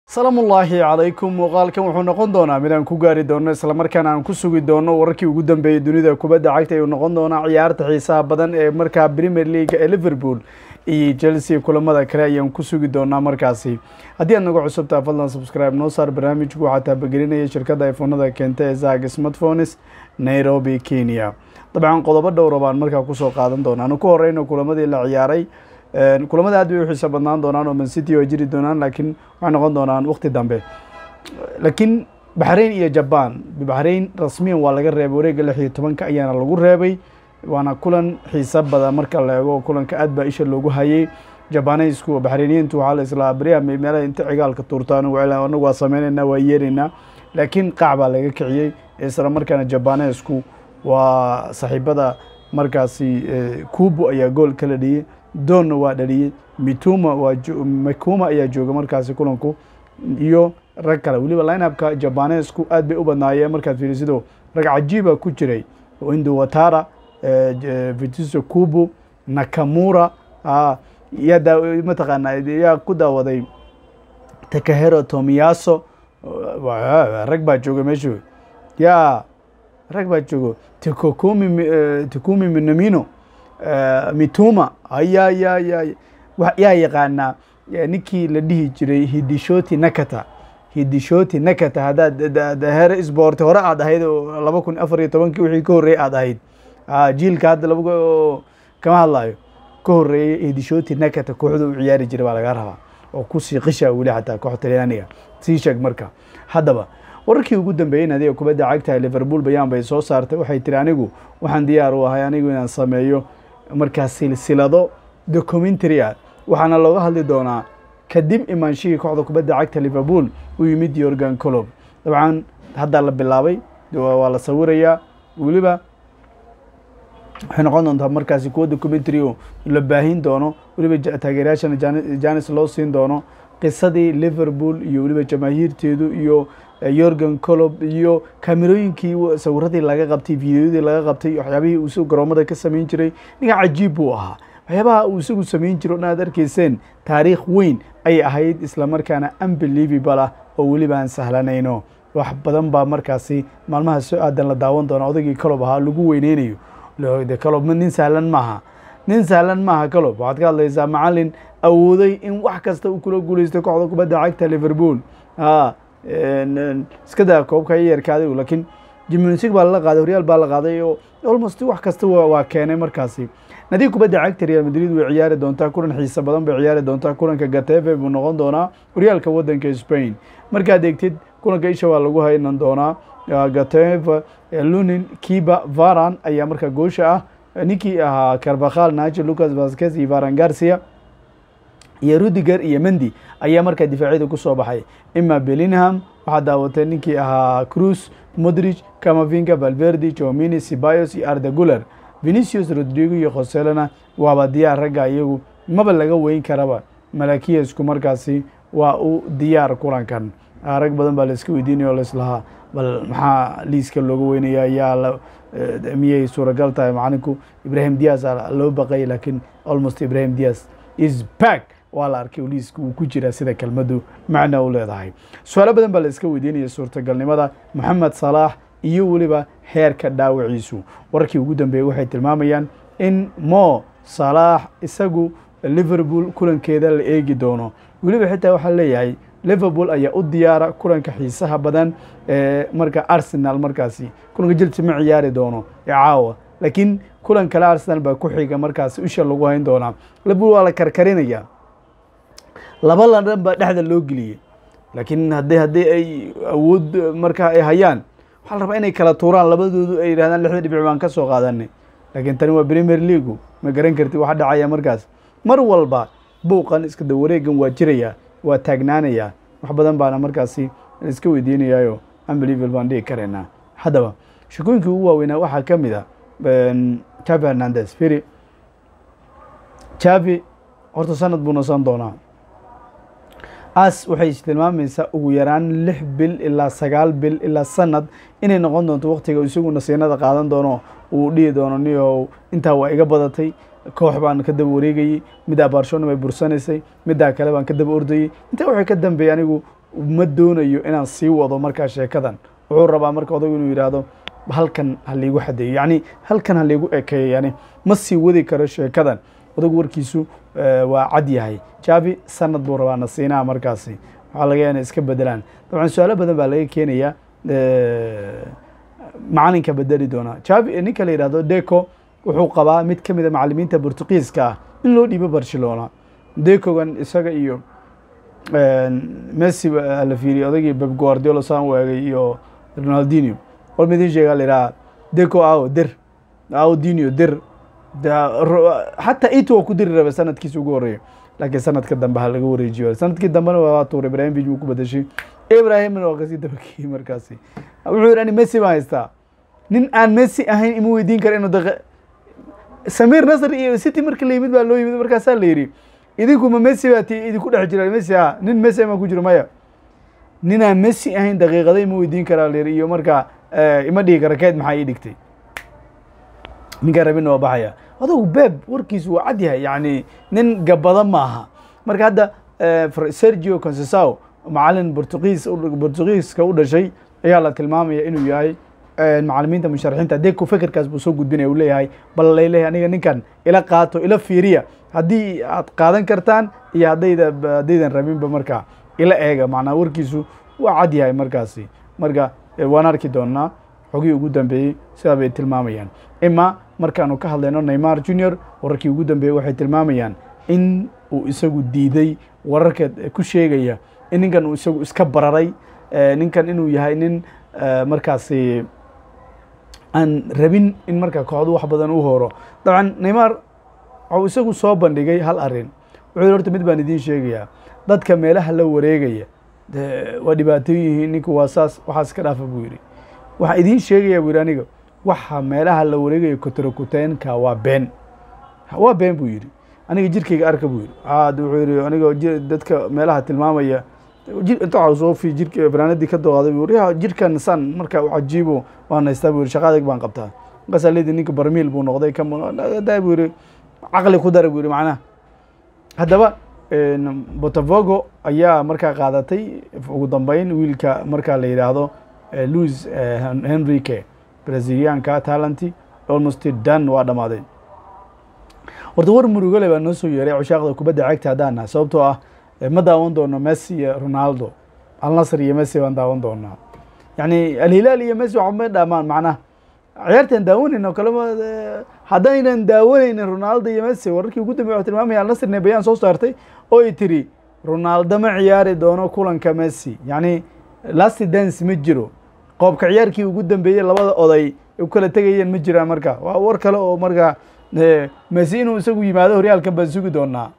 salaamullaahi calaykum muuqaalkan wuxuu noqon doonaa mid aan ku gaari doono islamarkaana aan ku sugi doono wararkii ugu dambeeyey dunida kubadda cagta ayuu noqon doonaa ciyaarta xiisaha badan ee markaa premier league ee liverpool iyo chelsea kulamada kale ayaan ku sugi doonaa markaasi haddii aad naga cusubtaa fadlan subscribe noo saar barnaamijku waxaa taabagelinaya shirkadda iphonada keenta ee zag smartphones nairobi kenya dabcan qodobo dhowra baan markaa kusoo qaadan doona anu ku horeyno kulamadii la ciyaaray kulamada aad bay u xiiso badnaan doonaan oo mancity waa jiri doonaan laakiin waxay noqon doonaan waqti dambe laakiin baxrain iyo jaban baxrain rasmiyan waa laga reebay wareegga lix iyo tobanka ayaana lagu reebay waana kulan xiiso badan marka la eego kulanka aad baa isha loogu hayay jabaneysku baxrainiyiintu waxaa la islaa beriyaha meelaha inta cigaalka tuurta anagu anagu waa sameyneynaa waa yeeraynaa laakiin qaac baa laga kiciyey isla markaana jabaneysku waa saaxiibada markaasi kubo ayaa gool kala dhiyey doonna waa dhaliyey mituma waa makuma ayaa jooga markaasi kulanku iyo rag kale weliba lineupka jabanesku aad bay u badnaayeen markaad fiirisido rag cajiiba ku jiray indo watara vitiso kubo nakamura yaa mataqaana yaa ku daawaday takahero tomiyaso rag baa jooga meeshu ya rag baa joogo tikokumi tikumi minamino mituma aya ya ya yaa yaqaanaa ninkii la dhihi jiray hidishoti nakata hidishoti nakata haddaad here sport hore aad ahayd oo laba kun afar iyo tobankii wixii ka horreeyey aad ahayd jiilka hadda laba kama hadlayo ka horreeyey hidishoti nakata kooxda u ciyaari jiray baa laga rabaa oo kusii qisha weli xataa koox talyaaniga sii sheeg marka haddaba wararkii ugu dambeeyey nadiga kubadda cagta liverpool bayaan bay soo saartay waxay tiri anigu waxaan diyaar u ahay anigu inaan sameeyo markaa silsilado documentary ah waxaana looga hadli doonaa kadib imaanshihii kooxda kubadda cagta liverpool u yimid yorgan colob dabcan haddaa la bilaabay waa la sawirayaa weliba waxay noqon doontaa markaasi kuwa documentary oo la baahin doono weliba taageerayaashana janis loo siin doono qisadii liverpool iyo weliba jamaahiirteedu iyo yorgan colob iyo kaamerooyinkii sawiradii laga qabtay videoyadii laga qabtay waxyaabihii uu isagu garoomada ka samayn jiray ninka cajiib buu ahaa waxyaabaha uu isagu samayn jiro o aad arkayseen taariikh weyn ayay ahayd islamarkaana unbelievable ah oo weliba aan sahlanayno wax badan baa markaasi maalmaha soo aadan la daawan doona odaygii colob ahaa lagu weyneynayo colob nin sahlan maaha nin sahlan maaha colob waxaad ka hadlaysaa macalin awooday in wax kasta uu kula guuleystay kooxda kubadda cagta liverpool iska daa koobka yarkaaday laakiin jimnsig baa lala qaaday horyaal baa la qaaday oo almost wax kasta waa keenay markaasi nadiig kubadda cagta real madrid way ciyaari doontaa kulan xiisa badan bay ciyaari doontaa kulanka gatefe buu noqon doonaa horyaalka wadanka spain markaad eegtid kulanka isha waa lagu haynan doonaa gatefe lunin kiba varan ayaa markaa goosha ah ninkii ahaa carbakal nacho lucas vasquez iyo varan garcia iyo rudiger iyo mendi ayaa markaa difaacyada kusoo baxay ima bellingham waxaa daawatay ninkii ahaa cruz modrich camavinga valverde jomini sibayos iyo arda guler venicius rodrigo iyo khoselena waaba diyaar ragga iyagu maba laga weyn karaba malakiyasku markaasi waa u diyaar kulankan rag badan baa laiska weydiinaya o laislahaa bal maxaa liiska looga weynaya yaa miyay suuragal tahay macalinku ibrahim dias loo baqay laakiin almost ibrahim dias is back waa la arkay liiska uu ku jiraa sida kelmaddu macna u leedahay su-aalo badan baa la iska weydiinaya suurtagalnimada moxamed salaax iyo weliba heerka dhaawaciisu wararkii ugu dambeeyey waxay tilmaamayaan in mo salaax isagu liverpool kulankeeda la eegi doono weliba xitaa waxaa leeyahay liverpool ayaa u diyaara kulanka xiisaha badan ee marka arsenal markaasi kulanka chelsea ma ciyaari doono ee caawa laakiin kulan kale arsenal baa ku xiga markaasi isha lagu hayn doonaa liverpool waa la karkarinaya laba ladan baa dhexda loo geliyey laakiin haddii haddii ay awood markaa ay hayaan waxaa la rabaa inay kala tuuraan labadoodu ay yidhahdaan lixda dhibic baan ka soo qaadanay laakiin tani waa premier leagu ma garan karti waxa dhacaya markaas mar walba buuqan iska da wareegan waa jiraya waa taagnaanaya wax badan baana markaasi iska weydiinayaayo unbelievable baan dhigi karaynaa haddaba shakooyinkii ugu waaweynaa waxaa ka mid a javi hernandez firi javi horta sanad buu nasan doonaa as waxay tilmaamaysaa ugu yaraan lix bil ilaa sagaal bil ilaa sanad inay noqon doonto waktiga isagu nasiinada qaadan doono uu dhihi doono niyow intaa waa iga badatay koox baan ka daba wareegayey middaa barcelona bay bursanaysay middaa kale baan ka daba ordayey intaa waxay ka dambeeyey anigu ma doonayo inaan sii wado markaa sheekadan wuxuu rabaa marka odagu inuu yidhaahdo halkan ha liigu xadeeyo yacni halkan ha liigu ekeeyo yani ma sii wadi karo sheekadan odagu warkiisu waa cad yahay javi sanad buu rabaa nasiinaha markaasi waxaa laga yaha inay iska bedelaan dabcan su-aalo badan baa laga keenaya macalinka bedeli doonaa javi ninka la yidhahdo deco wuxuu qabaa mid ka mid a macalimiinta portugiiska ah in loo dhiibo barcelona decogan isaga iyo messi la fiiriye odagii beb guardiolo saan waagay iyo ronaldinio wal midin sheegaa la yidhaha deco ao dir ao dinio dir xataa ito waa ku diri raba sanadkiisa ugu horeeya laakiin sanadka dambe ha laga wareejiyo sanadkii dambena waa tuur ibrahim bij buu ku bedeshay ibrahimna waa kasii dabakeyey markaasi wuxuu yidhi ani messi baan haystaa nin aan messi ahayn ima weydiin kara inuu daq samir nasr iyo city marka la yimid baa loo yimid markaasaa la yidhi idinkuma messi baa ti idinku dhex jira messi ha nin messi ma ku jiro maya ninaan messi ahayn daqiiqada ima weydiin karaa la yidhi iyo markaa ima dhigi kara keed maxaa ii dhigtay ninkaan rabina waa baxaya adugu beb warkiisu waa cad yahay yani nin gabada maaha marka hadda sergio consesao macalin portugiis portugiiska u dhashay ayaa la tilmaamaya inuu yahay macalimiinta musharaxiinta deku fekerkaas buu soo gudbinaya u leeyahay bal laleeyahay aniga ninkan ila qaato ila fiiriya haddii aad qaadan kartaan iyo haddayda haddaydan rabinba markaa ila eega macnaa warkiisu waa cad yahay markaasi marka waan arki doonaa xogihii ugu dambeeyey sidaa bay tilmaamayaan ima markaanu ka hadlayno neymar junior wararkii ugu dambeeyey waxay tilmaamayaan in uu isagu diiday wararka ku sheegaya in ninkan uu isagu iska bararay ninkan inuu yahay nin markaasi aan rabin in markaa kooxdu wax badan u horo dabcan neymar waxuu isagu soo bandhigay hal arrin wuxuu yihi horta mid baan idiin sheegayaa dadka meelaha la wareegaya waa dhibaato yihiin ninku waa saas waxaas ka dhaafa buu yidhi waxaa idiin sheegaya buu yidhi aniga waxa meelaha la wareegaya kotorokuteenka waa been waa been buu yidhi aniga jirkayga arka buu yidhi ad wuxuu yidhi aniga dadka meelaha tilmaamaya inta soo fi jirka fanaanadii ka dooqaday buu yidhi jirkan san marka cajiibo waan haystaa buu yidhi shaqa adag baan qabtaa markaasaa leedi ninka barmiil buu noqday da buu yidhi caqli ku dara buu yidhi macnaha haddaba botafogo ayaa markaa qaadatay ugu dambeyn wiilka markaa la yidhaahdo louis henrique brazilianka talenty almost dan waa dhamaaday horta war murugole baa noo soo yeeray cushaaqda kubadda cagta haddaan nahay sababtoo ah ma daawan doono messi iyo ronaldo alnasr iyo messi baan daawan doonaa yani alhilaal iyo messi waxba may dhaamaan macnaha ciyaartaan daawanayna o kalema haddaynan daawanaynin ronaldo iyo messi wararkii ugu dambey waxu tilmaamaya alnasrne bayaan soo saartay oo ay tiri ronaldo ma ciyaari doono kulanka messi yacni lasti dance ma jiro qoobka ciyaarkii ugu dambeeyey labada oday u kala tegayeen ma jiraan marka waa war kale oo markaa messi inuu isagu yimaado horyaalkan baan sugi doonaa